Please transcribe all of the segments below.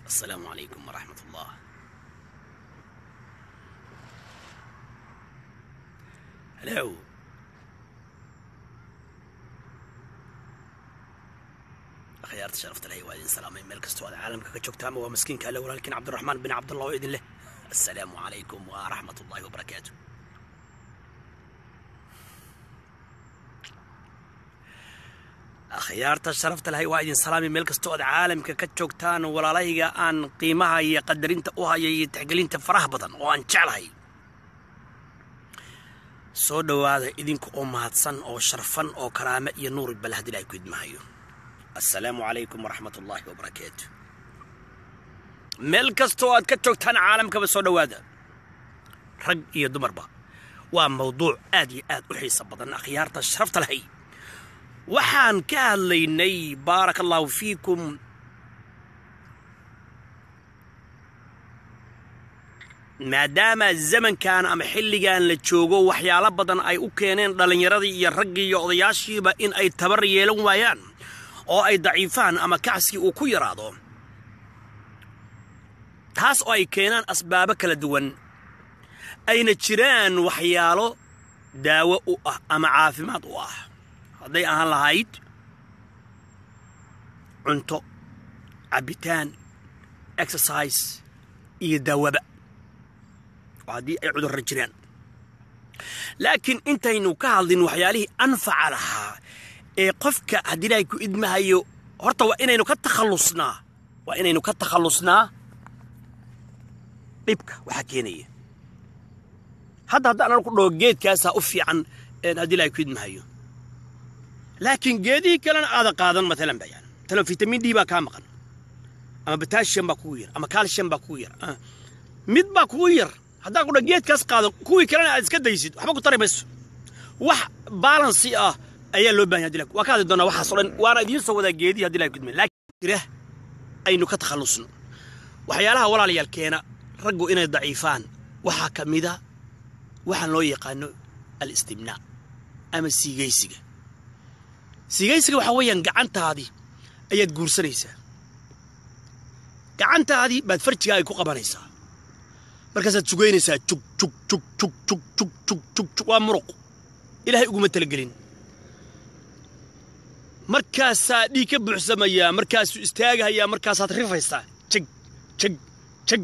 السلام عليكم ورحمة الله هلو akhyaarta sharafta leh waa idin salaamay meel kastoo aad caalamka ka joogtaama waa maskiinka alle walaalkiin cabdiraxmaan bin cabdullah oo idin leh assalaamu calaykum wa raxmat ullahi wabarakaatu akhyaarta sharafta lahay waa idin salaamay meel kastoo aad caalamka ka joogtaan walaalahayga aan qiimaha iyo qadarinta u haya iyo tixgelinta faraha badan oo aan jeclahay soo dhowaada idinka oo mahadsan oo sharfan oo karaame iyo nuuri bal haddii ilahay ku idmahayo assalaamu calaykum waraxmat ullaahi wabarakaatu meel kastoo aad ka joogtaan caalamkaba soo dhowaada rag iyo dumarba waa mawduuc aad iyo aad u xiiso badan akhyaarta sharafta lahay waxaan ka hadlaynay baaraka allaahu fiikum maadaama zamankan ama xilligan la joogo waxyaalo badan ay u keeneen dhallinyaradii iyo raggii iyo odayaashiiba in ay tabar yeelan waayaan oo ay daciifaan ama kacskii uu ku yaraado taas oo ay keenaan asbaabo kala duwan ayna jiraan waxyaalo daawo u ah ama caafimaad u ah hadday ahaan lahayd cunto cabbitaan exercise iyo daawaba oo haddii ay cudurra jiraan laakiin intaynu ka hadlin waxyaalihii anfaca lahaa ee qofka haddii ilaahay ku idmahayo horta waa inaynu ka takhallusnaa waa inaynu ka takhallusnaa dhibka waxaa keenaya hadda haddaan anu ku dhaho geedkaasaa u fiican haddii ilaahay ku idmahayo laakiin geedihii kalena aada qaadan maalan ba yani talo vitamin d baa kaa maqan ama batasium baa kugu yar ama calcium baa kugu yar mid baa kugu yar haddaan ku dhaho geedkaas qaado kuwii kalena aad iska daysid waxba ku tari mayso wax balansi ah ayaa loo bahan yahay waa ka hadli doonaa waxaas o dhan waana idiin soo wadaa geedii haddi ilahay kudmay laakiin jira aynu ka takhallusno waxyaalaha walaalayaal keena raggu inay daciifaan waxaa ka mida waxaan loo yaqaano al-istimnaa ama siigaysiga siigaysiga waxaa weeyaan gacantaadii ayaad guursanaysaa gacantaadii baad farjigaa ay ku qabanaysaa markaasaad sugaynaysaa jug jug jug jug jug jug jug jug jug waa muruq ilaahay uguma talagelin markaasaa dhiig ka buuxsamayaa markaasuu istaagahayaa markaasaad rifaysaa jeg jeg jeg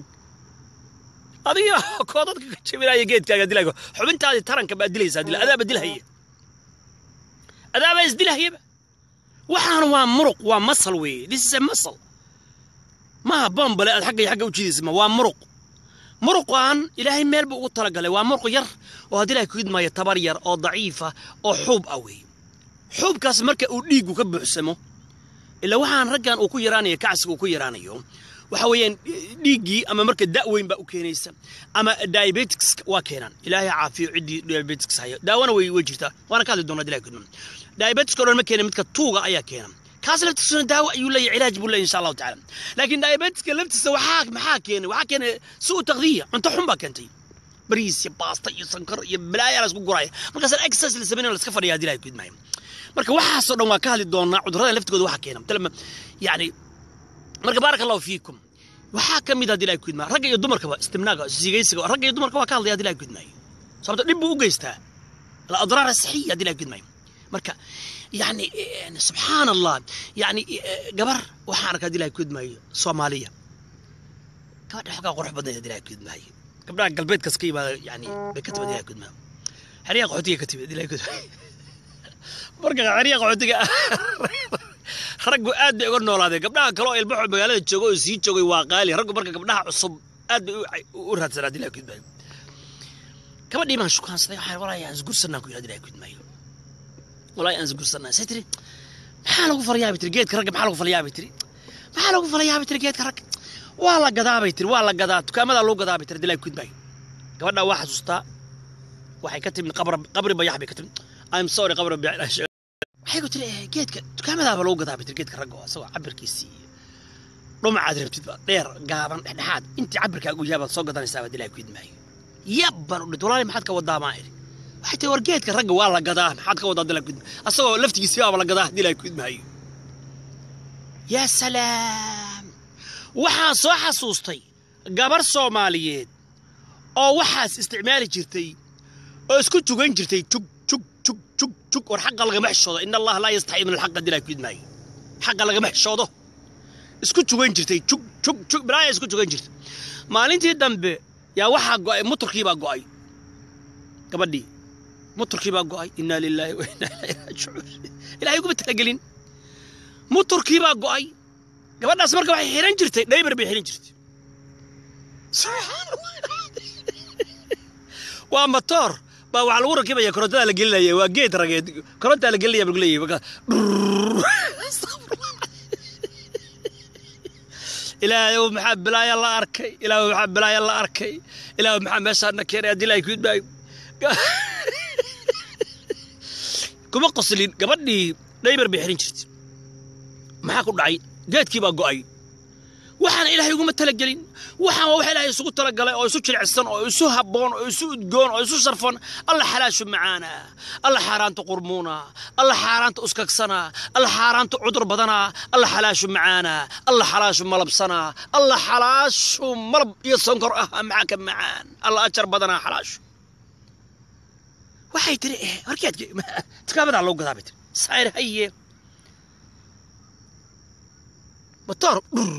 adiga koo dadka ka jabinaya geedkaaga dilaayo xubintaadii taranka baad dilaysaa dila adaaba dilhaya adaabaa isdilahayaba waxaan waa muruq waa masal weeye this is a masal maaha bombale aad xagga iyo xagga u jiidaysa ma waa muruq muruqan ilaahay meel buu ugu talagalay waa muruq yar oo haddii ilahay ku idmaayo tabar yar oo daciifa oo xuub ah weeye xuubkaas marka uu dhiiggu ka buuxsamo ilaa waxaan raggan uu ku yaraanayo kacsiga uu ku yaraanayo waxa weeyaan dhiiggii ama marka da' weyn baa u keenaysa ama diabetics waa keenaan ilaahay caafiyo ciddii diabetics hayo daawana way way jirtaa waana ka hadli doonaa ilahay kudman diabetics oo dhan ma keena midka tuuga ayaa keena kaas laftiisuna daawo ayuu leeyahay cilaaj buu leeyahay insha allahu tacaala laakiin diabetiska laftiisa waxaa maxaa keenay waxaa keenay suu taqdiya cunto xun baa keentay bariis iyo baasta iyo sankar iyo balaayaa la isku guraya markaasaan exercise la samaynayo la iska fadhiya haddii ilahay ku idmaayo marka waxaasoo dhan waa ka hadli doonaa cudurrada laftigooda waxa keena talma yani marka baaraka allahu fiikum waxaa ka mid haddii ilahay ku idmaayo ragga iyo dumarkaba istimnaaga sigaysiga ragga iyo dumarka waa ka hadlaya haddii ilahay ku idmaayo sababto dhib buu u geystaa aladraar asixiya haddii ilahay ku idmaayo marka yani subxaan allah yani gabar waxaan arkaa haddii ilahay ku idmaayo soomaaliya gabadha xogaa qurux badnay haddii ilahay ku idmaayo gabdhaha galbeedkaas ka yimaada yani bay ka timid ilahay ku idmaayo xeryaha qaxootiga ka timid ilahay ku idmaayo marka xeryaha qaxootiga raggu aad bay uga noolaadeen gabdhaha kale oo ilbaxo magaalada jooga oo sii joogay waa qaali raggu marka gabdhaha cusub aad bay u raadsanaa haddii ilahay ku idmaayo gabadhii baan shukaansaday waxaan walaahi aan isgursanaa ku yidhi haddii ilahay ku idmaayo walaahi aan isgursanaa say tiri maxaa lagu falayaabi tiri geedka ragga maxaa lagu falayaabi tiri maxaa lagu falayaabi tiri geedka ragga waa la gadaabay tiri waa la gadaa dukaamadaa lagu gadaabay tiri haddii ilahay ku idmaayo gabadhaa waa xasuustaa waxay ka timid qabri bayax bay ka timid I'm sorry qabri bayax waxay ku tiri geedka dukaamadaaba lagu gadaa bitir geedka ragga oo asagoo cabirkiisii iyo dhumacaad rabtid ba dheer gaaban dhexdhexaad intii cabirkaagu yaabaad soo gadanaysaa baad ilaahay ku idmaayo yab baan u dhint walaali maxaad ka wadaa maa idhi waxay tiri war geedka ragga waa la gadaa maxaad ka wadaa dilaa ku idmaayo asagoo laftigiisi baaba la gadaa haddii ilaahay ku idmaayo yaa salaam waxaan soo xasuustay gabar soomaaliyeed oo waxaas isticmaali jirtay oo isku jugan jirtay jug jug jug jug jug war xaqa lagama xishoodo in allaha laa yastaxii min alxaqa dilaa ku idmaayo xaqa lagama xishoodo isku jugan jirtay jug jug jug bilaaya isku jugan jirtay maalintii dambe yaa waxaa go'ay muturkii baa go'ay gabadhii muturkii baa go'ay innaa lilaahi wa innaa ilayhi raajicuun ilaahay uguma talagelin muturkii baa go'ay gabadhaas marka waxay xihan jirtay dhaybar bay xihan jirtay waa matoor baa waxaa lagu rakibaya korontada la gelinaya waa geed rageed korontaa la gelinaya baa lagu leeyahay marka ilaahayow maxaa bilaaya la arkay ilaahayow maxaa bilaaya la arkay ilaahayow maxaa meeshaana keenay haddii ilaahay ku idmaayo kuma qoslin gabadhii dhaybar bay xihan jirtay maxaa ku dhacay geedkii baa go'ay waxaana ilaahay uguma talagelin waxaan waa wax ilaahay isugu talagalay oo isu jilicsan oo isu habboon oo isu udgoon oo isu sharfan alla xalaashu macaana alla xaaraanta qurmuuna alla xaaraanta uskagsana alla xaaraanta cudur badana alla xalaashu macaana alla xalaashu malabsana alla xalaashu malab iyo sonkor ah maxaa ka macaan alla ajar badana xalaashu waxay tiri eh warkeed tukaabadaa loo gadaa bay tiri saayir haye matoor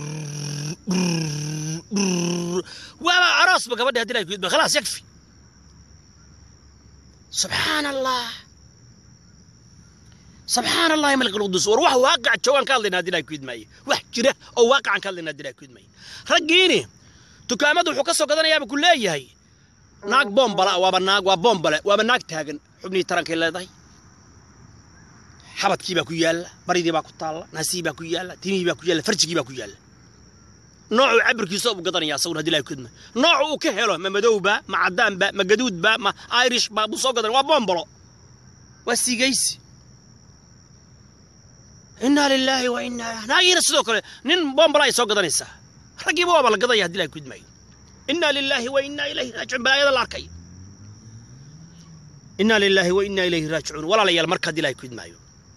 waaba aroosba gabadhi haddii ay ku idma khalaas yakfi subxaan allah subxaan allahi malik alqudus war wax waaqac joogaan ka hadlayna haddii ay ku idmaaye wax jira oo waaqacan ka hadlayna haddii ay ku idmaaye raggiini dukaamadu wuxuu ka soo gadanayaaba ku leeyahay naag boombala waaba naag waa boombale waaba naag taagan xubnihii tarankay leedahay xabadkii baa ku yaalla baridii baa ku taalla naasihii baa ku yaalla timihii baa ku yaalla farjigii baa ku yaalla noocuu cabirkiisa uu gadanaya asaguna haddii ilahay kudma noocu uu ka helo ma madowba ma caddaanba ma gaduudba ma irish ba buu soo gadanaya waa boombalo waa sigaysi innaa lilaahi wa innaa naagiina sidoo kale nin boombala ay soo gadanaysaa raggiiba waaba la gadaya haddii ilahay kudmayo innaa lilaahi wa innaa ilayhi raajicuun balaayada la arkay innaa lilaahi wa innaa ilayhi raajicuun walaalayaal marka haddii ilahay kudmaayo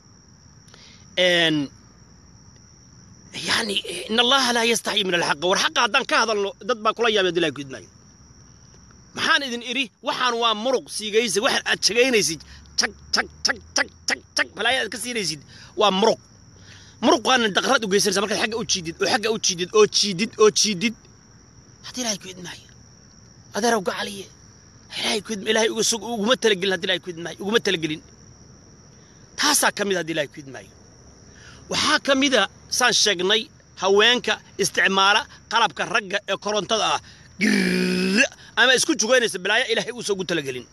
يعني إن الله لا يستحي من الحق والحق هدان كهذا دد با كلا يابد الله كدمايو maxaan idin idhi waxaan waa muruq siigaysa waxaan aad shagaynaysid tag tag tag tag tag tag balaaya aad ka siinaysid waa muruq muruqaana daqrad u geysanaysa markaad xagga u jiidid oo xagga u jiidid oo jiidid oo jiidid haddii ilaahay ku idmaayo adeerow gacaliye ilaahay ku idma ilaahay uguma talagelin haddii ilaahay ku idmaayo uguma talagelin taasaa ka mid haddii ilaahay ku idmaayo waxaa ka mida saan sheegnay haweenka isticmaala qalabka ragga ee korontada ah girr ama isku jugaynaysa balaayo ilaahay uusan ugu talagelin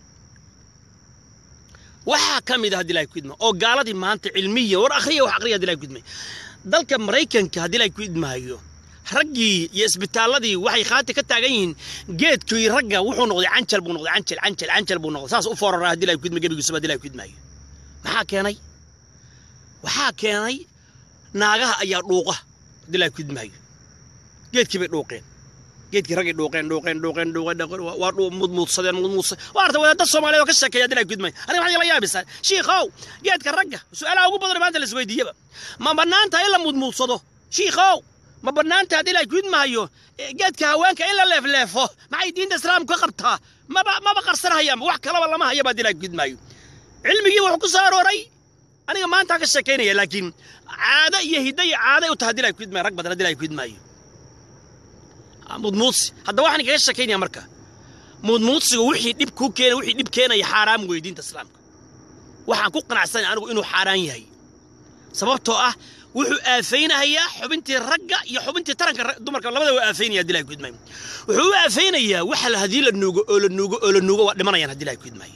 waxaa ka mid a haddii ilahay ku idma oo gaaladii maanta cilmiya war akhriya wax akhriya haddii ilahay ku idmay dalka maraykanka haddii ilahay ku idmaayo raggii iyo isbitaalladii waxay khaati ka taagan yihiin geedkii ragga wuxuu noqday canjal buu noqday canjal canjal canjal buu noqday saas u fooraraa haddii ilahay ku idma gebigiisuba haddii ilahay ku idmaayo maxaa keenay waxaa keenay naagaha ayaa dhuuqa haddii ilahay ku idmaayo geedkii bay dhuuqeen geedkii raggay dhuuqeen dhuuqeen dhuuqeen dhuuqeen dhuuqeen waa dhuu mudmuudsadeen mudmuudsadeen waa arta wadaadda soomaaliyeed oo ka sheekeeya haddii ilahay ku idmaayo aniga waxaa la yaabisaa shiikhow geedka ragga su-aalaha ugu badan maanta la isweydiiyaba ma bannaanta in la mudmuudsado shiikhow ma bannaanta haddii ilahay ku idmaayo geedka haweenka in la leefleefo maxay diinta islaamku ka qabtaa maba maba qarsanhayaanba wax kalaba lama hayaba haddii ilahay ku idmaayo cilmigii wuxuu ku soo arooray aniga maanta ka sheekaynaya laakiin caado iyo hiddo iyo caaday u tahay haddii ilahay ku idmaayo rag badan haddii ilahay ku idmaayo mudmuudsi hadda waxaan kaga sheekaynaya marka mudmuudsigu wixii dhib kuu keena wixii dhib keenaya xaaraam weeye diinta islaamka waxaan ku qanacsanaya anigu inuu xaaraan yahay sababtoo ah wuxuu aafaynayaa xubintii ragga iyo xubintii taranka dumarka labada waa aafaynaya haddii ilahay ku idmaayo wuxuu u aafaynayaa waxa haddii la nuugo oo la nuugo oo la nuugo waa dhimanayaan haddii ilahay ku idmaayo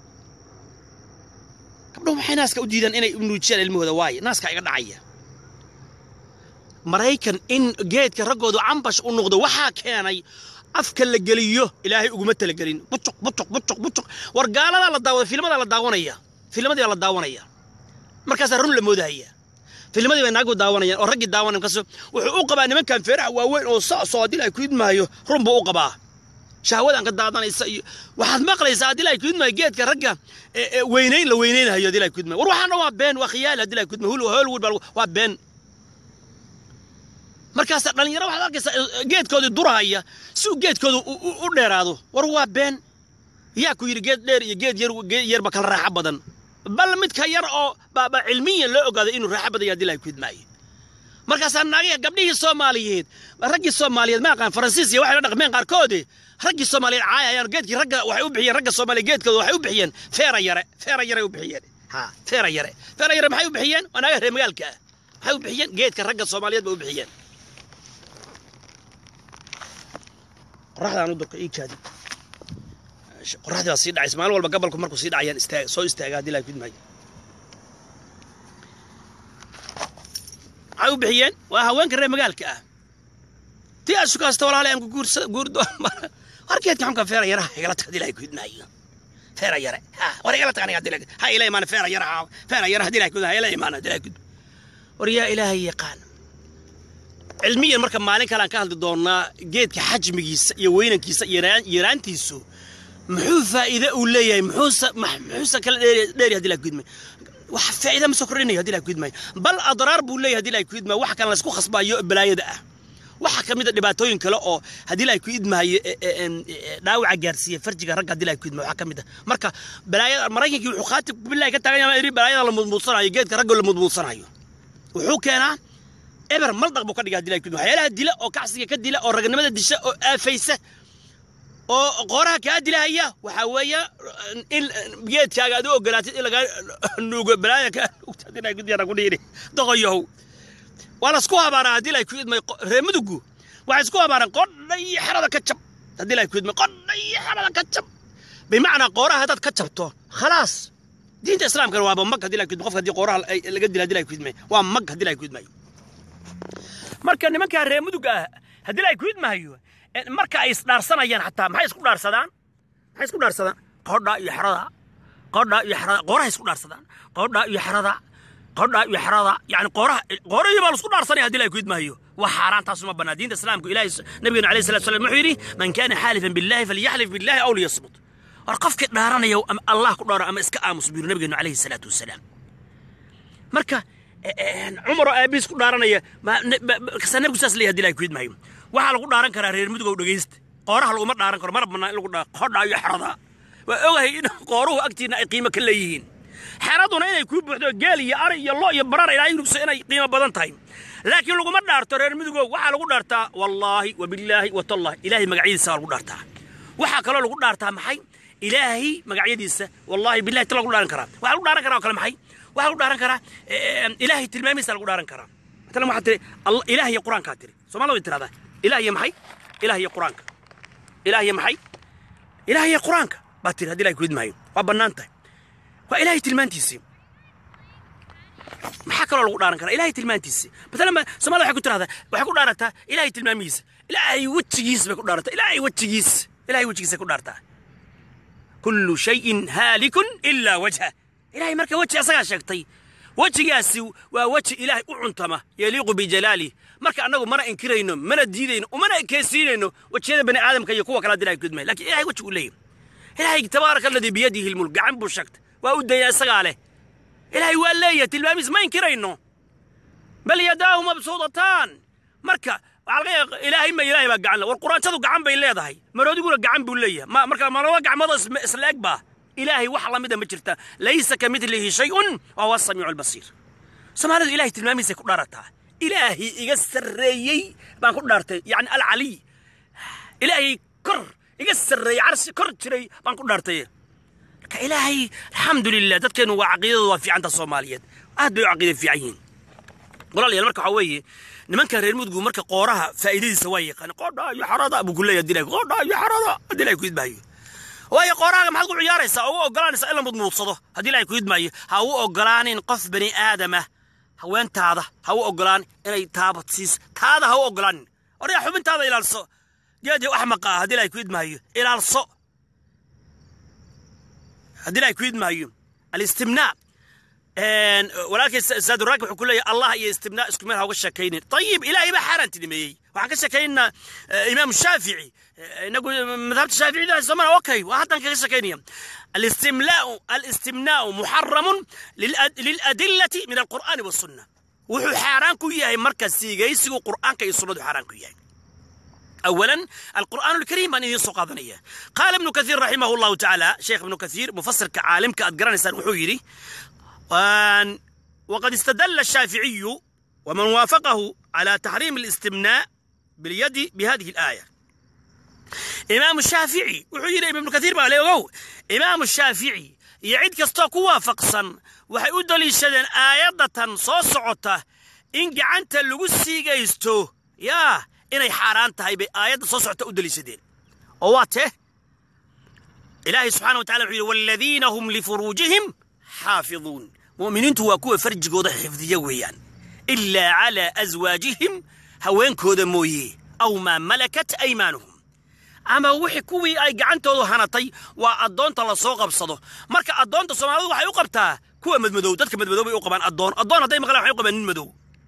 gabdhahu maxay naaska u diidaan inay nuujiyaan ilmahooda waaye naaska iga dhacaya maraykan in geedka raggoodu cambash u noqdo waxaa keenay afka la geliyo ilaahay uguma talagelin bucuq bucuq bucuq bucuq war gaaladaa la daawada filmadaa la daawanaya filmadii baa la daawanaya markaasaa run la moodahaya filmadii bay naagu daawanayaan oo raggii daawanaya markaas wuxuu u qabaa nimankan feeraha waaweyn oo saasoo haddii ilahay ku idmaayo run buu u qabaa shahwadan ka daadanaysa iyo waxaad maqlaysaa haddii ilahay ku idmaayo geedka ragga weynayn la weynaynahayo haddii ilahay ku idmaayo war waxaan dhan waa been waa khiyaali haddii ilahay ku idmaayo hollywood baa waa been markaasa dhallinyaro waxaad arkaysaa eh, geedkoodii durahaya si uu geedkooda u- u u dheeraado war waa been yaa ku yidhi geed dheer iyo geed yar geed yarba kala raaxo badan bal midka yar oo baaba cilmiyan loo ogaaday inuu raaxo badan yahay haddii lahay kudmaayo markaasaa naagaha gabdhihii soomaaliyeed raggii soomaaliyeed ma aqaan faransiis iyo waxay la dhaqmeen qaarkoode raggii soomaaliyeed caayayaan geedkii ragga waxay u bixiyeen ragga soomaaliya geedkooda waxay u bixiyeen feera yare feera yare u bixiyeen ha feera yare feera yare maxay u bixiyeen waa naagaha reer magaalka ah maxay u bixiyeen geedka ragga soomaaliyeed bay u bixiyeen qoraxdaan u durka ii kaadi qoraxdii baa sii dhacaysa maalin walba gabalku markuu sii dhacayaan istaag soo istaaga haddii lahay kudmaayo maxay u bixiyeen waa haweenka reer magaalka ah tii aad sukaasta walaale aan ku guursa guurdo warkeedka xunka feera yaraha igala tag haddii lahay kudmaayo feera yare ha war igala tag aniga haddii lahay ha ila imaana feera yaraha feera yara haddii lahay kudmaayo ha ila imaana haddii lahay kudmaayo war yaa ilaahay yaqaan cilmiyan marka maalin kale aan ka hadli doonaa geedka xajmigiisa iyo weynankiisa iyo yaraan- yaraantiisu muxuu faa'iide uu leeyahay muxuusa max- muxuusa kala dheeri dheeri haddii laha kudmay wax faa'iida ma soo kordhinayo haddii laha kudmay bal adraar buu leeyahay haddii laha kudmay wax kan laysku khasbaayo balaayada ah waxa ka mid a dhibaatooyin kale oo haddii laha kuidmaayo dhaawaca gaarsiiya farjiga ragga haddii laha kuidmaayo waxaa ka mid ah marka balaayada maraykankii wuxuu khaatib billahi ka taagan yahay iri balaayada la mudmuudsanayo geedka ragga la mudmuudsanayo wuxuu keenaa eber maldaq buu ka dhigaa dilaa kudma waxyaalaha dila oo kacsiga ka dila oo raganimada disha oo aafaysa oo qoraha kaa dilahaya waxaa weeye in geedkaaga aad u ogolaatid in lagaa nuugo balaaya kaa nuugta dilaa kudyana ku dhiiri doqoyahow waa lasku habaaraa haddii lay ku idmay reer mudugu waxay isku habaaraan qodha iyo xerada ka jab haddii lay ku idmay qodha iyo xerada ka jab bimacnaa qooraha haddaad ka jabto khalaas diinta islaamkana waaba mag haddii lay ku idmay qofka haddii qooraha ay- laga dila haddii lay ku idmay waa mag haddii lay ku idmayo marka nimankaa reer muduga ah haddii ay ku idmahayo eh, marka ay isdhaarsanayaan xataa maxay isku dhaarsadaan maxay isku dhaarsadaan qodha iyo xerada qodha iyo xerada qooraha isku dhaarsadaan qodha iyo xerada qodha iyo xerada yani qooraha qoorahii baa la isku dhaarsanaya haddii ay ku idmahayo waa xaaraan taas uma bannaa diinta islaamku ilaahay nabigeena alayhi salatu wasalam wuxuu yidhi man kaana xaalifan billahi falyaxlif billahi aw liyasmut war qofkii dhaaranaya ama allah ku dhaaro ama iska aamus buu yidhi nabigeenu alayhi salaatu wasalaam marka cumar oo aabihiis ku dhaaranaya ma- ne- ma- ma- kasaa nabigu saas leeyahay hadii ilahay ku idmahayo waxaa lagu dhaaran karaa reer mudugow dhegaysta qooraha laguma dhaaran karo mana bannaan in lagu dhaa qodha iyo xerada waa ogahay in qooruhu agtiina ay qiimo ka leeyihiin xeraduna inay kuu buuxdo geel iyo ari iyo lo iyo barar ilaahay nugso inay qiimo badan tahay laakiin laguma dhaarto reer mudugow waxaa lagu dhaartaa wallaahi wabillaahi watallahi ilaahay magacyadiisa waa lagu dhaartaa waxaa kaloo lagu dhaartaa maxay ilaahay magacyadiisa wallaahi billahi ta lagu dhaaran karaa waxaa lagu dhaaran karaa oo kale maxay waxaa lagu dhaaran karaa eh, ilaahay tilmaamihiisa lagu dhaaran karaa matalan waxaa tiri Allah- ilaah iyo qur-aankaa tiri soomaalida way tirahdaa ilaah iyo maxay ilaah iyo qur-aanka ilaah iyo maxay ilaah iyo qur-aanka baa tiri haddii ilahay ku idmaayo waa bannaan tahay waa ilaahay tilmaantiisii maxaa kaloo lagu dhaaran karaa ilaahay tilmaantiisii matalan ba soomaalida waxay ku tirahdaa waxay ku dhaarataa ilaahay tilmaamihiisa ilaahay wejigiisa bay ku dhaarataa ilaahay wejigiisa ilaahay wejigiisa ku dhaartaa kullu shayin haalikun ilaa wajha ilaahay marka weji asagaa sheegtay wejigaasi waa weji ilaahay u cuntama yaliiqu bijalaali marka annagu mana inkirayno mana diidayno umana ekeysiinayno wejiyada bani aadamka iyo kuwa kale hadii ilahay kudmay lakin ilahay weji uu leeyahy ilaahay tabaaraka aladii biyadihi lmulk gacan buu sheegtay waa u daya isagaa leh ilaahay waa leeyahay tilmaamiis ma inkirayno bal yadaahu mabsuudataan marka waxaa laga yaaba ilaahay ma ilaahay baa gacan le war quraanshadu gacan bay leedahay maroodiguna gacan buu leeyahay ma marka malaba gacmoodoo isma- isla eg baa ilaahay wax lamida ma jirta laysa ka midlihi shayun wa huwa asamiicu albasiir soomaalidu ilahay tilmaamihiisay ku dhaarataa ilaahay iga sarreeyey baan ku dhaartay yacni alcaliy ilaahay kor iga sarreeyey carsi kor jiray baan ku dhaartay marka ilaahay alxamdulilah dadkeenu waa caqiidadu waa fiicanta soomaaliyeed aad bay u caqiida fiican yihiin walaalayaal marka waxaa weeye nimanka reer mudug marka qooraha faa'iidadiisa waa yaqaan qodha iyo xarada buu ku leeyahay dilay qodha iyo xarada haddii ilaahay ku idmaayo waayo qoorahaga maxaad ku ciyaaraysaa oo u ogolaanaysaa in la mudmuudsado haddii ilaahay ku idmaayo ha u ogolaanin qof bani aadama haweentaada ha u ogolaan inay taabadsiis taada ha u ogolaanin oryaa xubintaada ilaalso geed iyo axmaqa ah haddii ilaahay ku idmaayo ilaalso haddii ilaahay ku idmaayo alistimnaa walaalkay saaduraaki wuxuu ku leeyahay allah iyo istibnaa isku meel ha uga sheekaynin ayib ilaahay baa xaaraan tidhimeeyey waxaan ka sheekaynaa imaam shaafici inagu madhabta shaaficida somana okay waa haddan kaga sheekaynaya الاستملاء الاستمناء محرم للأد- للأدلة من القرآن والسنة wuxuu xaaraan ku yahay marka siigaysigu qur'aanka iyo sunnadu xaaraan ku yahay أولا القرآن الكريم أن يسوق هذا قال ابن كثير رحمه الله تعالى شيخ ابن كثير مفسر كعالم كأدقران إنسان وحويري وان وقد استدل الشافعي ومن وافقه على تحريم الاستمناء باليد بهذه الآية إمام الشافعي وحيري ابن كثير بقى ليه إمام الشافعي يعيد كستوك وافقصا waxay u daliishadeen aayadatan soo socota in gacanta lagu siigaysto yaa inay xaaraan tahay bay aayadda soo socota u daliishadeen oo waa tee ilaahay subxana wa tacala wuxuu yidhi waaladiina hum lifuruujihim xaafiduun mu'miniintu waa kuwa farjigooda xifdiya weeyaan ilaa calaa aswaajihim haweenkooda mooye aw maa malakat aymaanuhum ama wixii kuwii ay gacantoodu hanatay waa addoonta la soo qabsado marka addoonta soomaalidu waxay u qabtaa kuwa madmadow dadka madmadow bay u qabaan addoon addoon hadday maqlaan waxay u qabaan nin madow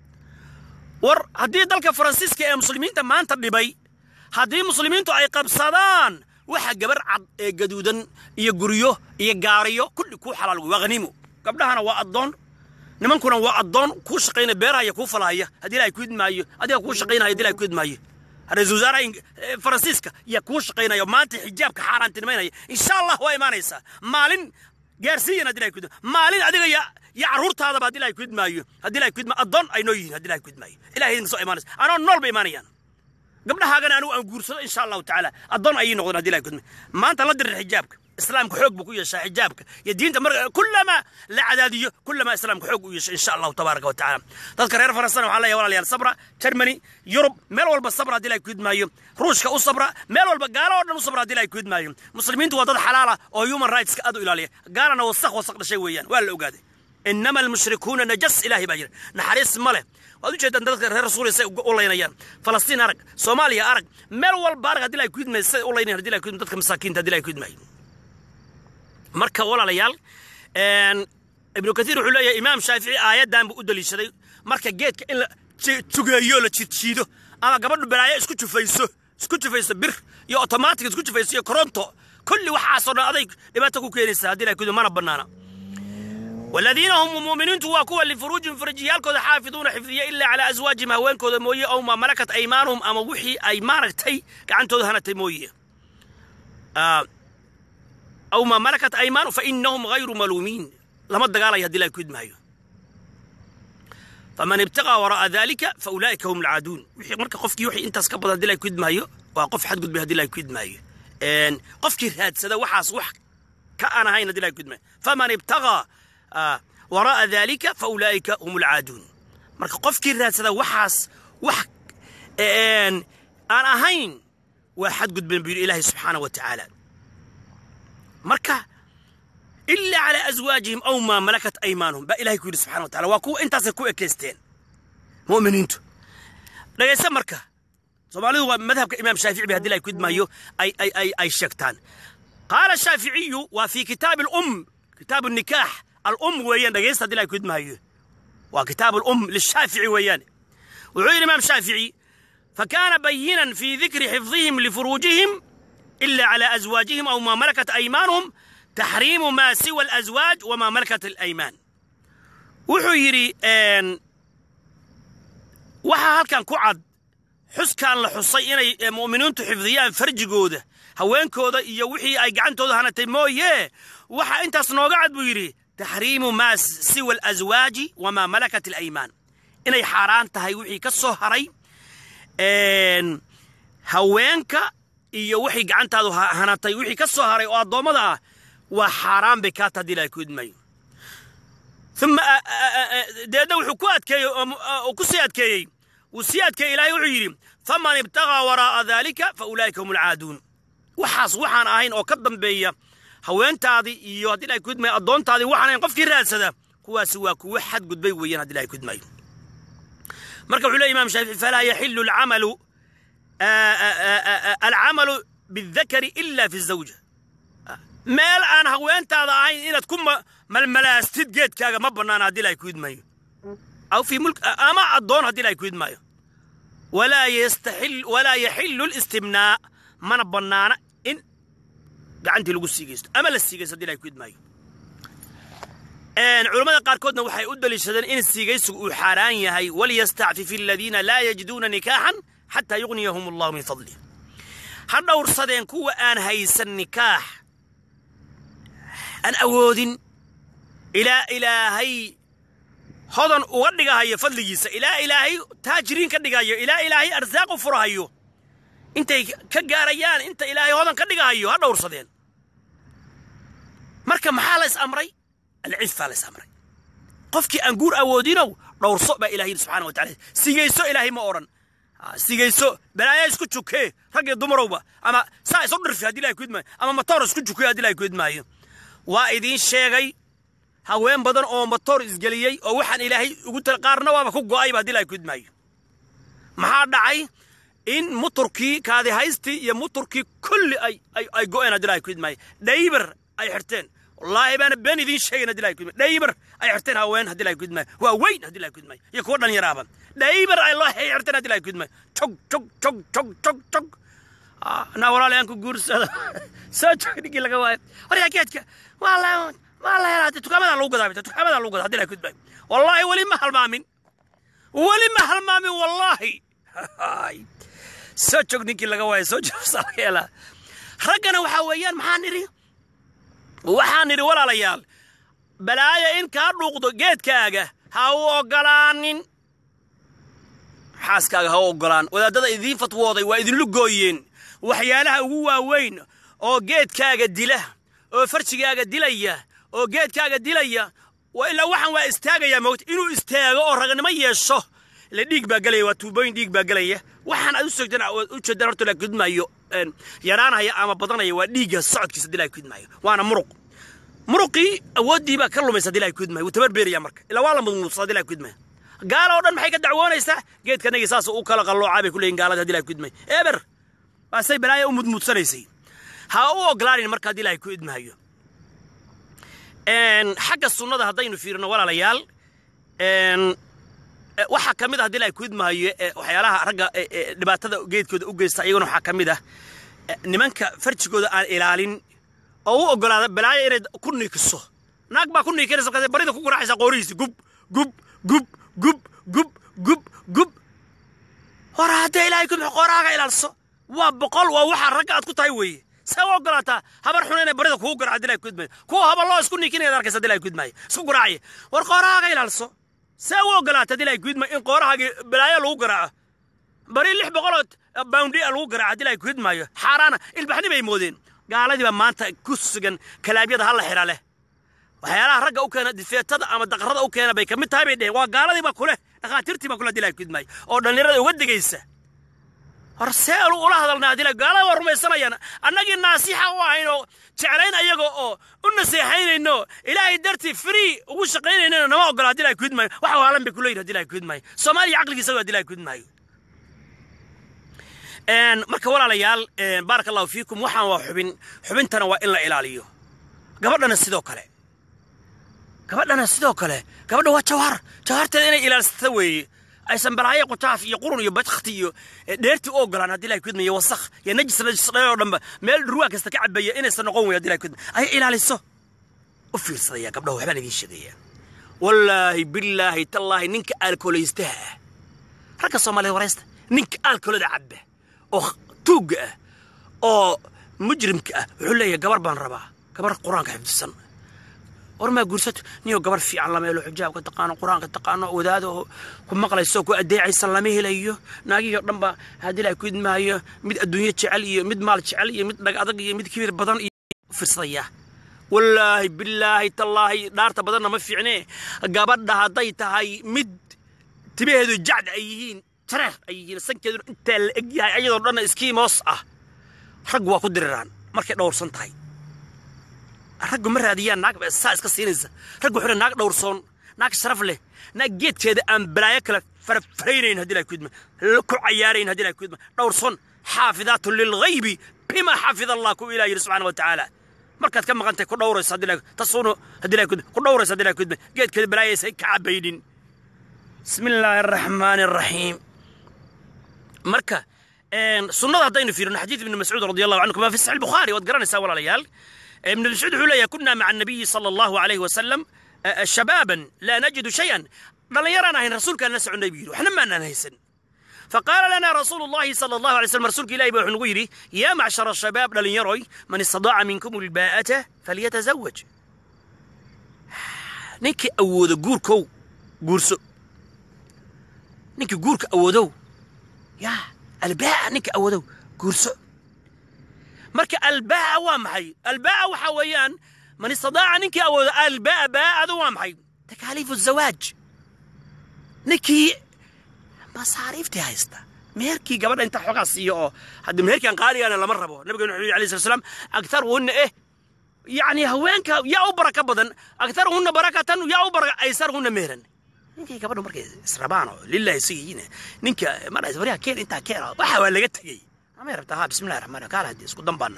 war haddii dalka faransiiska ee muslimiinta maanta dhibay haddii muslimiintu ay qabsadaan waxa gabar cad ee gaduudan iyo guryo iyo gaariyo kulli kuu xalaal wey waa haniimo gabdhahana waa addoon nimankuna waa addoon kuu shaqaynaya beerahaya kuu falahaya haddii ilahay ku idmaayo adiga kuu shaqaynaya haddii ilahay ku idmaayo ra-iisul wasaaraha faransiiska yaa kuu shaqaynaya maanta xijaabka xaaraantinimaynaya insha allah waa imaanaysaa maalin gaarsiiyan haddii ilahay ku idmaayo maalin adiga ya ya carruurtaadaba haddii ilahay ku idmaayo haddii ilahay ku idmaayo addoon ay noo yihiin haddii ilahay ku idmaayo ilahay idin soo imaanaysa anoo nool bay imaanayaan gabdhahaagana anigu aan guursado insha allahu tacaala addoon ayay noqdeen haddii ilahay ku idmaayo maanta la dirir xijaabka islaamka xoog buu ku yeeshaa xijaabka iyo diinta mar kullama la cadaadiyo kullama islaamka xoog u yeesha insha allahu tabaaraka wa tacaala dadka reer faransana waxaa leeyahay walaalayaal sabra germany yurub meel walba sabra haddii ilahay ku idmaayo ruushka u sabra meel walba gaalo oo dhan u sabra haddii ilahay ku idmaayo muslimiintu waa dad xalaala oo human rightska aad u ilaaliya gaalana wasaq wasaq dhashay weeyaan waa la ogaaday inama almushrikuuna najas ilaahay baa jira naxariis ma leh waad ujeedaan dadka reer rasuuliya say u laynayaan falastiin arag soomaaliya arag meel walba arag haddii ilahay ku idmaayo say u laynayan haddii ilahay ku idmaayo dadka masaakiinta haddii ilahay ku idmaayo marka walaalayaal ibnu kaiir wuxuu leeyahay imaam shaafici aayaddan buu u daliishaday marka geedka in la jugeeyo la jiidjiido ama gabadhu balaayo isku jufayso isku jufayso bir iyo otomaatig isku jufayso iyo koronto kulli waxaasoo dhan aday dhibaato ku keenaysa haddii ilahay kudu mana bannaana والذين هم مؤمنين تواكوا لفروجهم فرجيالكود حافظون حفظية إلا على أزواجهم هوانكود موية أو ما ملكت أيمانهم أما وحي أيمانك تي كعنتود هنتي موية آه أو ما ملكت أيمان فإنهم غير ملومين لما الدقالة يهدي الله يكيد معي فمن ابتغى وراء ذلك فأولئك هم العادون وحي مركا قفك يوحي انت سكبض هدي الله يكيد معي وقف حد قد بهدي الله يكيد معي ان قفك هاد سدا وحاس وح كأنا هاي هدي الله يكيد معي فمن ابتغى آه وراء ذلك فأولئك هم العادون مركا قفك هاد سدا وحاس وح ان أنا هين واحد قد بين إلهي سبحانه وتعالى marka ilaa calaa aswaajihim aw maa malakat aymaanuhum baa ilahay ku yidhi subxana wa tacala waa kuwa intaasay ku ekeysteen mu'miniintu dhegaysa marka soomaalidu waa madhabka imaam shaafici bay haddii ilahay ku idmaayo ay ay ay ay sheegtaan qaala shaaficiyu waa fi kitaabi alum kitaabu nikaax alum weeyaan dhegaysta haddii ilahay ku idmaayo waa kitaabu alum lishaafici weeyaan wuxuu yidhi imaam shaafici فكان بينا في ذكر حفظهم لفروجهم إلا على أزواجهم أو ما ملكت أيمانهم تحريم ما سوى الأزواج وما ملكت الأيمان وحيري أن waxa halkan ku cad xuskaan la xusay inay mu'miniintu xifdiyaan farjigooda haweenkooda iyo wixii ay gacantooda hanatay mooye waxa intaas nooga cad buu yidhi taxriimu maa siwa alaswaaji wamaa malakat alaymaan inay xaaraan tahay wixii ka soo haray haweenka iyo wixii gacantaadu hanatay wixii ka soo haray oo addoommada ah waa xaaraan bay kaa taha ilahay ku idmayo uma deedna wuxuu ku adkeeyey oo ku sii adkeeyey wuu sii adkeeyey ilaahay wuxuu yidhi faman ibtagaa waraa'a daalika fa ulaa'ika hum alcaaduun waxaas waxaan ahayn oo ka dambeeya haweentaadii iyo haddii ilahay ku idmayo addoontaadii waxaan ahayn qofkii raadsada kuwaasi waa kuwo xadgudbay weeyaan haddii ilahay ku idmayo marka wuxuu leey imaam shaafici falaa yaxilu alcamalu alcamalu bildakari ila fi zawja meel aan haweentaada ahayn inaad ku malmalaastid geedkaaga ma bannaana haddii ilahay ku idmaayo aw fi mulk ama addoon haddii ilahay ku idmaayo walaa yastaxil walaa yaxilu listimnaa mana bannaana in gacantii lagu siigaysto ama la siigaysto haddii ilahay ku idmaayo culammada qaarkoodna waxay u daliishadeen in siigaysigu uu xaaraan yahay waliyastacfif aladiina laa yajiduuna nikaaxan xataa yugniyahum allahu min fadlih ha dhowrsadeen kuwa aan haysan nikaax aan awoodin ilaa ilaahay hodan uga dhigahayo fadligiisa ilaa ilaahay taajiriin ka dhigayo ilaa ilaahay arsaaq u furahayo intay ka gaarayaan inta ilaahay hodan ka dhigahayo ha dhowrsadeen marka maxaa la is amray alcifaa la is amray qofkii aan guur awoodinow dhowrso baa ilahay yidhi subxana wa tacala sigayso ilaahay ma odhan sigayso balaayaa isku jukee rag iyo dumarowba ama saa isu dhirfi haddii ilahay ku idmaayo ama matoor isku jukuye haddii ilahay ku idmaayo waa idiin sheegay haween badan oo matoor isgeliyey oo waxaan ilaahay ugu tal qaarna waaba ku go'ayba haddii ilahay ku idmaayo maxaa dhacay in muturkii kaadihaystii iyo muturkii kulli ay ay ay go'een haddii ilahay ku idmaayo dhaybar ay xirteen wallaahi baana been idiin sheegayn haddii ilahay ku idmaayo dhaybar ay xirteen haween haddii ilahay ku idmaayo waa weyn haddii ilahay ku idmaayo iyo kuwa dhalinyaraaba dhaybar ay loo hay xirteen haddii ilahay ku idmaayo jog jog jog jog jog jog naa walaalayaan ku guursada soo jog ninkii laga waayo waryaa geedka waa la waa la helaa dukaamadaa lagu gadaa dukaamadaa lagu gadaa haddii ilahay ku idmaayo wallaahi weli ma halmaamin weli ma halmaamin wallaahi soo jog ninkii laga waayo soo jogsaa laga helaa raggana waxaa weeyaan maxaa nidhi waxaan nidhi walaalayaal balaaya in kaa dhuuqdo geedkaaga ha u oggolaanin xaaskaaga ha u oggolaan wadaadada idiin fatwooday waa idinlu gooyeen waxyaalaha ugu waaweyn oo geedkaaga dila oo farjigaaga dilaya oo geedkaaga dilaya waa ilaa waxaan waa istaagayaa moogta inuu istaago oo ragnimo yeesho ile dhiig baa gelaya waa tuubooyin dhiig baa gelaya waxaan aad u sogdan u jeedaan horta la kudmaayo yaraanaya ama badanaya waa dhiigga socodkiisa hadii la kudmaayo waana muruq muruqii awooddii baa ka lumaysa hadii la kudmaayo wuu tabarbeeraya marka ilaa waa la mudmuudsa hadii la kudmaayo gaala oo dhan maxay ka dacwoonaysaa geedkanagii saas u kala qalloocaa bay ku leeyihin gaalada hadii la kudmaayo eber waasay balaaya u mudmuudsanaysay ha u ogolaanin marka haddii ilahay ku idmaayo xagga sunnada haddaynu fiirino walaalayaal waxaa ka mid ah haddii ilahay ku idmaayo waxyaalaha ragga dhibaatada geedkooda u geysta iyaguna waxaa ka mid ah nimanka farjigooda aan ilaalin oo u ogolaada balaayo inay ku niikiso naag baa ku niikinaysa markaas barida ku garaacaysa qoorihiisi gub gub gub gub gub gub gub hore haddee ilaahay ku qoraaga ilaalso waa boqol waa waxaa ragga aad ku tahay weeye see u ogolaataa habar xun inay barida kugu garaaca dilay kudmaayo kuwa habaloo isku niikinaya arkaysa dilay kudmaayo isku garaacaya war qoorahaaga ilaalso see u ogolaata dilay kudmaayo in qoorahaagii balaayo lagu garaaco bari lix boqoloo boundi lagu garaaca dilay kudmaayo xaaraana ilbaxni bay moodeen gaaladii baa maanta ku sugan kalaabyada halla xira leh waxyaalaha ragga u keena difeetada ama daqarada u keena bay ka mid tahay bay dheheen waa gaaladii baa kuleh dhakhaatiirtii baa kula dilay kudmaayo oo dhallinyarada uga digaysa hor see ula hadalnaa dila gaalada waa rumaysanayaan annagii naasixa u ahayn oo jeclayn ayaga oo u naseexaynayno ilaahay dartii free ugu shaqaynaynayno nama ogola haddii ilahay kudmaayo wax waalan bay kuleeyihin haddii ilahay kudmaayo soomaaliya caqligiisa waa haddii ilahay kudmaayo marka walaalayaal baaraka allahu fiikum waxaan waa xubin xubintana waa in la ilaaliyo gabadhana sidoo kale gabadhana sidoo kale gabadha waa jawhar jawharteeda inay ilaalsata weeye aysan balaayo qutaaf iyo qurun iyo badkhti iyo dheerti u ogolaan haddii ilahay kudmaya wasakh iyo najis najis dheer oo dhanba meel dhurwaa kasta ka cabaya inaysan noqon wey haddii ilahay kudmaya ay ilaaliso u fiirsadaya gabdhaha waxbaan idiin sheegaya wallaahi billaahi tallaahi ninka aalkoolaystaha ah ragga soomaaliyed waraysta ninka aalkoolada cabba oo tuugga ah oo mujrimka ah wuxuu leeyahay gabar baan rabaa gabar qur-aanka xifdisan war maa guursato niyoo gabar fiican lama helo xijaabka taqaano qur-aanka taqaano wadaada oo ku maqlayso ku adeecaysan lama helayo naagihii oo dhan ba haddii ilahay ku idmaayo mid adduunyo jecel iyo mid maal jecel iyo mid dhag adag iyo mid kibir badan iyo fiirsadaya wallaahi billaahi tallaahi dhaarta badanna ma fiicne gabadha hadday tahay mid tibaheedu jacd ay yihiin jareer ay yihiin sankeeduna intaa la eg yahay ayadoo dhanna iskiimoos ah raggu waa ku diriraan markay dhowrsan tahay raggu ma raadiyaan naag saa iska siinaysa raggu wuxuu naag dhowrsoon naag sharaf leh naag geedkeeda aan balaayo kale farfaraynayn haddii ilahay kudma ku cayaarayn haddii ilahay kudma dhowrsoon xaafidaatu lilghaybi bima xafida allah ku ilaah yidhi subxaana wa tacaala markaad ka maqantahay ku dhowraysa haddii ilahay tasuunu haddii ilahay kudma ku dhowraysa haddii ilahay kudma geedkeeda balaayaysa ka cabaynin bismi illaahi araxmaani araxiim marka sunnada haddaynu fiirino xadiid ibni mascuud radi allahu canhu kama fi saxi bukhaari waad garanaysaa walaalayaal ibn mascuud wuxuu leeyahay kunaa maca الnabiyi salى allahu alayh wasalam shabaaban laa najidu shayan dhallinyaraan ahayn rasuulkaan la soconnay buu yidhi waxna maanaan haysan فقال لنا رسول الله صلى الله عليه وسلم رسولك إلهي بوحن غيري يا معشر الشباب لليروي من استطاع منكم الباءة فليتزوج نيكي أود جوركو جورسو نيكي جورك أودو يا الباء نيكي أودو جورسو مركا الباء وامحي الباء وحويان من استطاع نيكي أود الباء باء ذو وامحي تكاليف الزواج نيكي masaariiftii haysta meherkii gabadha inta xoogaa siiyo oo hadda meherkan qaaligaana lama rabo nabigeenu wuxuu yidhi alayhi salatu salaam aktaruhunna eh yacni haweenka yaa u baraka badan aktaruhunna barakatan yaa u baraka aysaruhunna meheran ninkay gabadhu markay israbaan oo lillahi sigiin ninka maraysa waryaa keen intaa keena waxa waa laga tegey amay rabtaa ha bismillahi raxmaan kaala haddii isku dambaana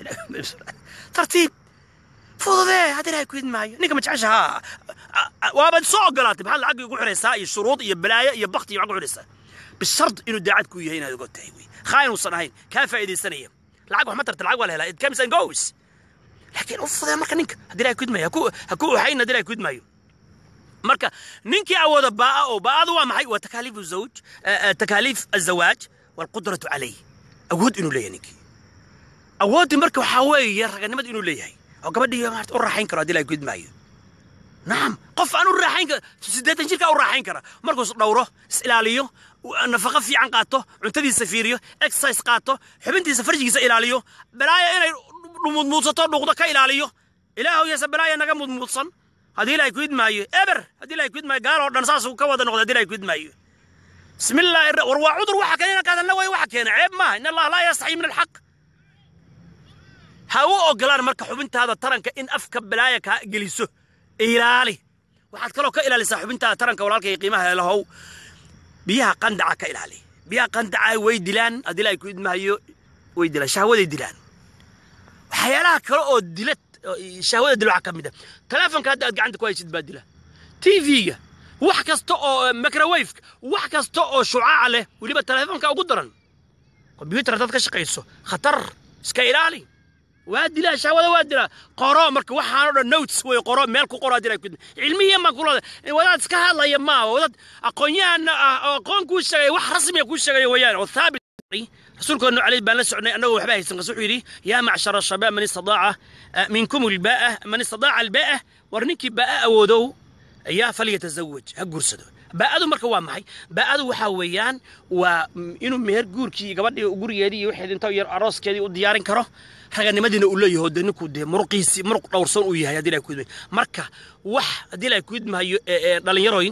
tartiib fududee haddii ilahay ku idmaayo ninka ma jecesha ha waabaad soo ogolaatay maxaad lacag ugu xiraysaa iyo shuruud iyo balaayo iyo bakti iyo maxaad ku xiraysaa bishard inuu daacad ku yahay inaad ogo tahay wey khaain uusan ahayn kaa faa'iidaysanaya lacag wax ma tarta lacag waa la helaa it comes and goes laakiin u fudee marka ninka haddii ilahay ku idmaayo ha ku uxayn haddii ilahay ku idmaayo marka ninkii awooda baa'a oo baa'adu waa maxay waa takaaliifu zawj takaaliif azawaaj waalqudratu calayh awood inuu leeyahay ninkii awooddii marka waxaa weeye raganimada inuu leeyahay oo gabadhii maarta u raaxayn karo haddii ilahay ku idmaayo nacam qof aan u raaxayn kara siddeetan jirkaa u raaxayn kara markuu is dhowro is ilaaliyo nafaqo fiican qaato cuntadiisa fiiriyo exercise qaato xubintiisa farjigiisa ilaaliyo balaaya inay mudmuudsato dhuuqdo ka ilaaliyo ilaahow yeese balaaya naga mudmuudsan haddii ilahay ku idmaayo eber haddii ilahay ku idmaayo gaal oo dhan saasuu ka wada noqda haddii ilahay ku idmaayo bismi illaahi war waa cudur waxa keena inaan kaadalna way waxa keena ceeb maaha in allah laa yastaxyi min alxaq ha u ogolaan marka xubintaada taranka in afka balaaya kaa geliso ilaali waxaad kaloo ka ilaalisaa xubintaada taranka walaalka iyo qiimaha lahow biyaha qandaca ka ilaali biyaha qandaca way dilaan haddii la ay ku idmahayo way dilaan shahwaday dilaan waxyaalaha kale oo dila shahwada dila waxaa ka mid a telefonka hadda aad gacanta ku haysid baa dila tv-ga wax kasta oo microwaveka wax kasta oo shucaaca leh weliba telefonka ugu daran kombyuutar haddaad ka shaqayso khatar iska ilaali waa dilaa shahwada waa dilaa qoro marka waxaanoo dhan notes wey qoro meel ku qoro haddii ay ku cilmiyan baan kula wadaad iska hadlaya maaha wadaad aqoonyahan ah oo aqoon kuu sheegaya wax rasmiya kuu sheegaya weeyaan oo thaabit rasuulkeenu caleyh baan la socnay annagoo waxba haysan qas wuxuu yidhi yaa macshara shabaab man istadaaca minkum albaa'a man istadaaca albaa'a war ninkii baa'a awoodow ayaa falyatazawaj ha guursado baa'adu marka waa maxay baa'adu waxaa weeyaan waa inuu meher guurkii gabadhii gurigeedii iyo wixii inta yar arooskeedii u diyaarin karo raganimadiina uu leeyaho dee ninkuu dee muruqiisii muruq dhowrsan uu yahay haddii ilahay ku idmayo marka wax haddii ilahay ku idmahayo dhallinyaroy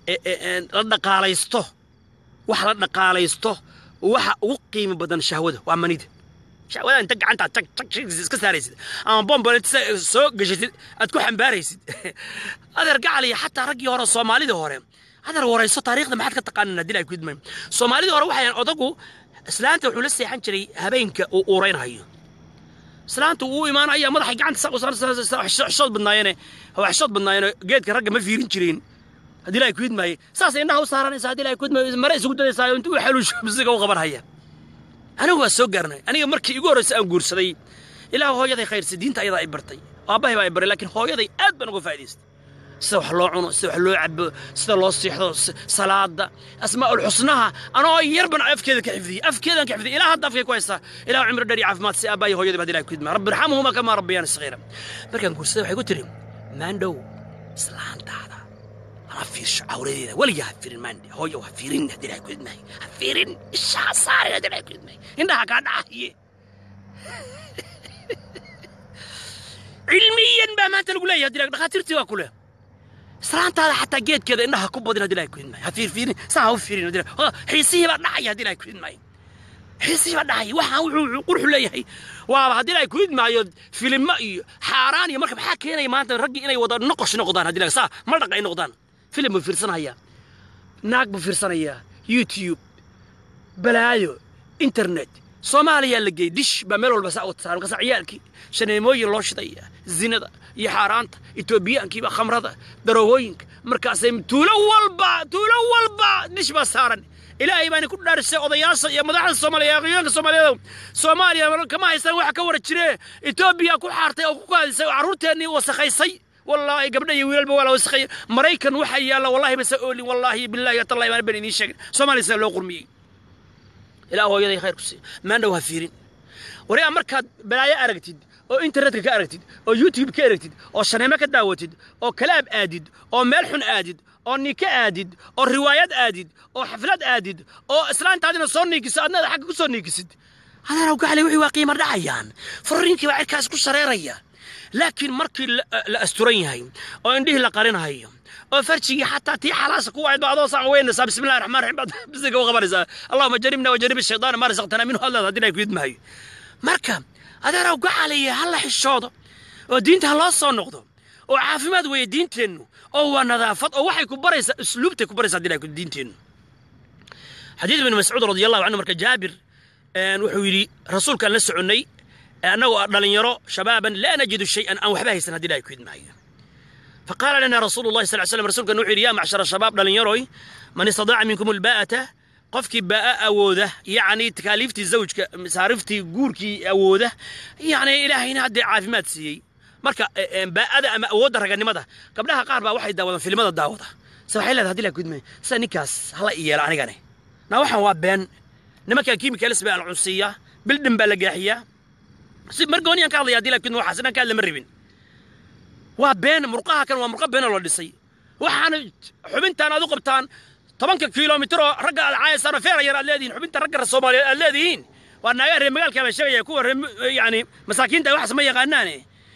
la dhaqaalaysto wax la dhaqaalaysto waxa ugu qiimi badan shahwada waa manida shahwada inta gacanta tag tag iska saaraysid ama bombole soo gashatid aad ku xambaaraysid adeer gacaliya xataa raggii hore soomaalidii hore adeer warayso taariikhda maxaad ka taqaanan haddii ilahay ku idmayo soomaalidii hore waxayan odagu islaanta wuxuu la seexan jiray habeenka uu uuraynhayo islaanta uu imaanaya madaxay gacanta xishood badnaayeen xishood badnaayeen geedka ragga ma fiirin jireen haddii ilahay ku idmaaye saasay indhaha u saaranaysa haddii ilahay ku idmaayo mare isugu dadaysaa intuu u xaluusho misiga u qaban haya anigu waa soo gaarnay aniga markii igu horreysay aan guursaday ilaah hooyaday khayrsa diinta ayadaa i bartay aabbahay baa i baray laakiin hooyaday aad baan uga faa'idaystay sida wax loo cuno sida wax loo cabo sida loo siixdo salaada asmaa'ul xusnaha anoo yar ban afkeeda ka xifdiyey afkeedan ka xifdiyey ilaa hadda afkay ku haystaa ilaah cimri dheer iyo caafimaad si aabbahay hooyadii baa ilahay ku idmaa rabbi irxamhuma kamaa rabbiyaani sagiira markaan guursaday waxay ku tiri maandhow islaantaada ha fiirsho cawradeeda weligaa ha fiirin maandhe hooyo ha fiirin haddii ilahay ku idmaayo ha fiirin ishaa saarin haddii ilahay ku idmaayo indhaha kaa dhacaye cilmiyan baa maanta lagu leeyahay haddii dhakhaatiirtii waa ku leh islaantaada xataa geedkeeda indhaha ku badin haddii ilahay ku idmaayo ha fiirfiirin saa ha u fiirin haddii xiisihii baa dhacaya haddii ilahay ku idmaayo xiisihii baa dhacaya waxaan wuxuu qurxu leeyahay waaba haddii ilahay ku idmaayo filimo iyo xaaraan iyo marka maxaa keenaya maanta raggii inay wada noqosh noqdaan haddii ilahay saa ma dhaqa ay noqdaan filim buu fiirsanayaa naag buu fiirsanayaa youtube balaayo internet soomaaliyaa la geeyey dish baa meel walba saa wata saaran kasa ciyaalkii shaneemooyin loo shidaya zinada iyo xaaraanta etoobiyaankiiba khamrada daroogooyinka markaasay tuulo walba tuulo walba dish baa saaran ilaahay baani ku dhaarisay odayaasha iyo madaxda soomaaliya aqoonyaanka soomaaliyeed soomaaliya kama haysan waxa ka wara jire etoobiya ku xaartay oo ku kaadisay oo carruurteennii wasakhaysay wallaahi gabdha iyo wiilalba waa la wasakheeya maraykan waxaa yaalla wallahi basa oolin wallaahi billahi tallahi baan baan idiin sheegin soomaaliya sida loo qurmiyey ilaa hooyaday khayr ku siiya maandhow ha fiirin wariyaa markaad balaayo aragtid oo internetka ka aragtid oo youtube ka aragtid oo shaneemo ka daawatid oo kalaab aadid oo meel xun aadid oo nika aadid oo riwaayad aadid oo xaflad aadid oo islaantaadina soo niikiso adnada xagga ku soo niikisid adeerow gacli wixii waa qiimo dhacayaan fariinkii baa cirkaas ku shareeraya laakiin markii la asturan yahay oo indhihii la qarinahayo oo farjigii xataa tii xalaasa ku waayad ba adoo saan weynaysaa bismillahi raxmaan raxiim baad bisiga u qabanaysaa allahuma jaribna wajarib shaydaana maa rasaqtana minhu hadlaad haddii ay ku idmahayo marka adeerow gacaliya ha la xishoodo oo diinta ha loo soo noqdo oo caafimaad weeye diinteennu oo waa nadaafad oo waxay ku baraysaa usluubtay ku baraysaa haddii ay diinteennu xadiid ibn mascuud radi allahu canhu marka jaabir wuxuu yidhi rasuulkaan la soconnay annagoo dhalinyaro shabaaban laa najidu shay-an aan waxba haysan haddii ilahay ku idmaayo faqaala lana rasuulu llahi sal slam rsulkan wuxuu yidhi yaa macshara shabaab dhalinyaroy man istadaaca minkum albaa'ata qofkii baa'a awooda yacni takaaliiftii zawjka masaariftii guurkii awooda yacni ilaahayna haddee caafimaad siiyey marka baa'ada ama awoodda raganimada gabdhaha qaar baa waxay daawadaan filimada daawada se waxay leedahay hadii la gudmay sida ninkaas hala i yeela anigane na waxaan waa been nimankan kiimikaalis baa la cunsiiyaa bildhin baa la gaaxiyaa si margooniyaan ka hadlaya hadii la gudmay waxaas inaan ka hadla ma rabin waa been murqaha kan waa murqa beenoo la dhisay waxaana xubintaan aad u qabtaan tobanka kilomitir oo ragga aad caayaysaan oo feera yar aad leedihiin xubinta ragga soomaaliyeed aad leedihiin waa naagaa reer magaalka baan sheegaya kuwa reer yani masaakiinta waxaas ma yaqaanaane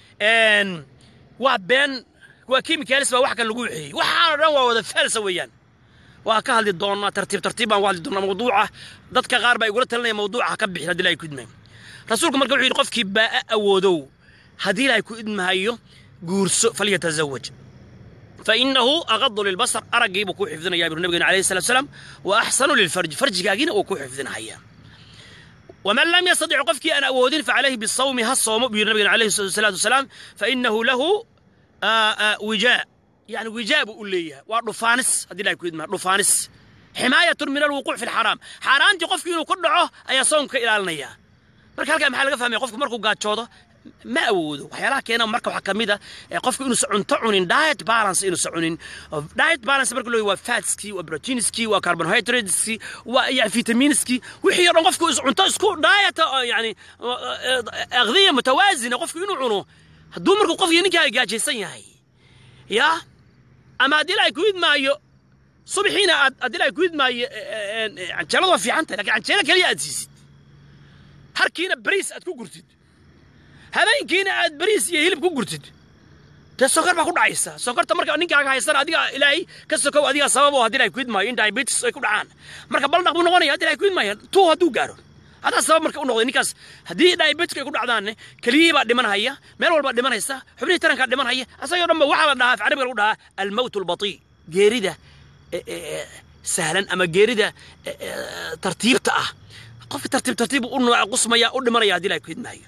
waa been waa kiimikaalis baa wax kan lagu wixeeyey waxaanoo dhan waa wada faalsa weeyaan waa ka hadli doonaa tartiib tartiib baan u hadli doonaa mawduuca dadka qaar baa igula talinaya mawduuca ka bixin haddii ilahay ku idmayo rasuulku marka wuxuu yidhi qofkii baa'a awoodow haddii ilahay ku idmahayo guurso falyatazawaj fainahu aqadu lilbasar araggiibuu kuu xifdinayaa buu nabigeen alayhi salatu salaam wa axsanu lilfarji farjigaagiina uu kuu xifdinahaya ومن لم يستطع قفكي أن أودين فعليه بالصوم هالصوم بيقول عليه الصلاة والسلام فإنه له آآ آآ وجاء يعني وجاء بقول لي ورفانس هذه لا يكون رفانس حماية من الوقوع في الحرام حرام قفكي إنه كله أي صومك إلى النية marka halkaa maxaa laga fahmaya qofku markuu gaajoodo ma awoodo waxyaalaha keena marka waxaa ka mid a qofku inuusan cunto cunin diet balance inuusan cunin diet balance marka loo waa fatskii waa proteinskii waa carbohydrateskii waa yani vitaminskii wixii o dhan qofku cunto isku diet yani aqdiya mutawaazina qofku inuu cuno hadduu markuu qofkii ninkaa gaajaysan yahay ya ama haddii la ku idmaayo subaxiina aad haddii la ku idmaayo canjeeladu waa fiican tahay lakin canjeelo keliya aad siisid harkiina bariis aad ku gurtid habeenkiina aad bariis iyo hilib ku gurtid dee sokor baa ku dhacaysa sokorta marka ninkaaga haysana adiga ilaahay ka sokow adiga sabab oo haddii ilahay ku idmaayo in diabetes ay ku dhacaan marka baldhaq buu noqonaya haddii ilahay ku idmaayo tuu hadduu gaaro hadaa sabab marka u noqday ninkaas haddii diabeteska ay ku dhacdaanne keliyihii baa dhimanhaya meel walbaa dhimanaysa xubnihii tarankaa dhimanhaya asagoo dhan ba waxaa la dhahaa af carabiga lagu dhahaa almowt albatii geerida sahlan ama geerida tartiibta ah qofka tartiib tartiib u qusmaya u dhimanaya haddii ilahay ku idmaayo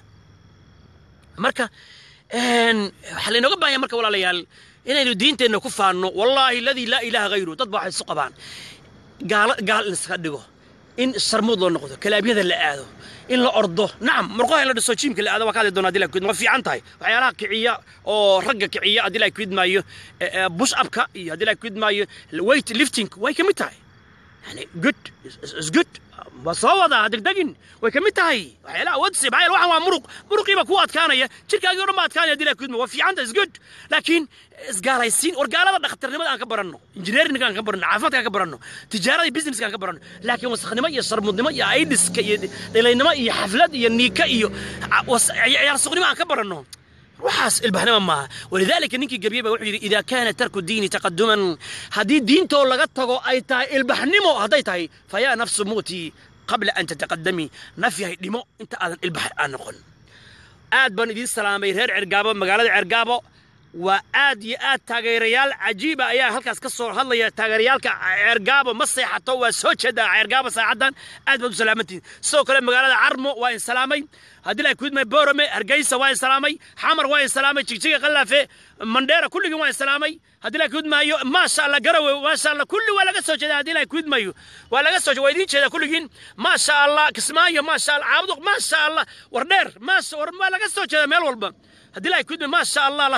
marka waxaa laynooga baahanya marka walaalayaal inaynu diinteenna ku faanno wallaahi aladii laa ilaaha hayru dad ba waxay isu qabaan gaalo gaal in iska dhigo in sharmuud loo noqdo kalaabyada la aado in la ordo nacam murqaha in la dhiso jiimka la aado waa ka hadli doona hadii la kuidma waa fiican tahay waxyaalaha kiciya oo ragga kiciya haddii la kuidmaayo bush upka iyo haddii la kuidmaayo weight lifting way ka mid tahay yani good is good waa soo wadaa degdegin way ka mid tahay waxyaalaha wadsi maxaa yeele waxaan waa muruq muruqiiba kuu adkaanaya jirkaagii o dhan baa adkaanaya hadii la kuidma waa fiicanta is good laakiin isgaalaysiin war gaalada dhakhtarnimada aan ka baranno injineerinka aan ka baranno caafimaadka aan ka baranno tijaarada iyo businesska aan ka baranno laakiin wasakhnimo iyo sharmudnimo iyo aidiska iyo dhilaynimo iyo xaflad iyo niika iyo ciyaar suqnimo aan ka baranno waxaas ilbahnima maaha walidaalika ninkii gebiye ba wuxuu yidhi idaa kaana tarku diini taqaduman haddii diintoo laga tago ay tahay ilbaxnimo hadday tahay fayaa nafsu muutii qabla an tataqadamii naf yahay dhimo inta aadan ilbax aan noqon aad baan idiin salaamay reer cergaabo magaalada cergaabo waa aad iyo aad taageerayaal cajiiba ayaa halkaas ka soo hadlaya taageerayaalka ceergaabo ma seexato waa soo jeedaa ceergaabo saacaddan aad baad u salaamantihin sidoo kale magaalada carmo waa in salaamay haddii la kuidmay borome hargeysa waa in salaamay xamar waa in salaamay jigjiga qalaafe mandheera kulligii waa in salaamay haddii la kuidmaayo maasha allah garawe maasha allah kulli waa laga soo jeeda haddii la kuidmayo waa laga soo waa idiin jeeda kulligiin maasha allah kismaayo maasha allah caabuduq maasha allah wardheer maasha war waa laga soo jeeda meel walba haddii la kuidmay maasha allah lascaanood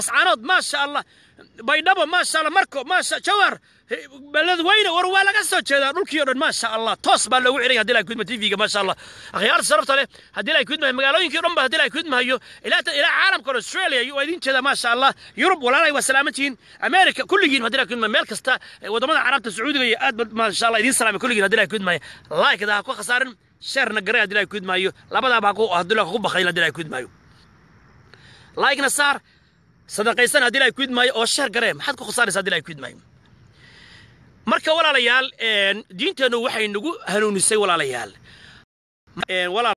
maasha allah baydhabo maasha allah marko maasha jawar beledweyne war waa laga soo jeedaa dhulkii oo dhan maasha allah toos baa loogu xidhanya hadii lahay kudma tv-ga maasha allah akhyaarta sharafta leh haddii lahay kudmahayo magaalooyinkii o dhan ba haddii lahay kudmahayo ilaa ilaa caalamka oo australia waa idin jeedaa maasha allah yurub walaalay waa salaamantihiin america kulligiin haddii lahay kudmahayo meel kasta wadamada carabta sacuudiga iyo aad ba maasha allah idin salaamay kulligiin haddii lahay kudmahayo laikda ha ku khasaarin sheerna garay haddii lahay kudmahayo labadaaba haddii lahay ku bakayl haddii lahay kudmahayo laikna saar sadaqaysan haddii lahay kudmahayo oo sheer garee maxaad ku khasaaraysa haddii lahay kudmahayo marka walaalayaal diinteennu waxay nagu hanuunisay walaalayaal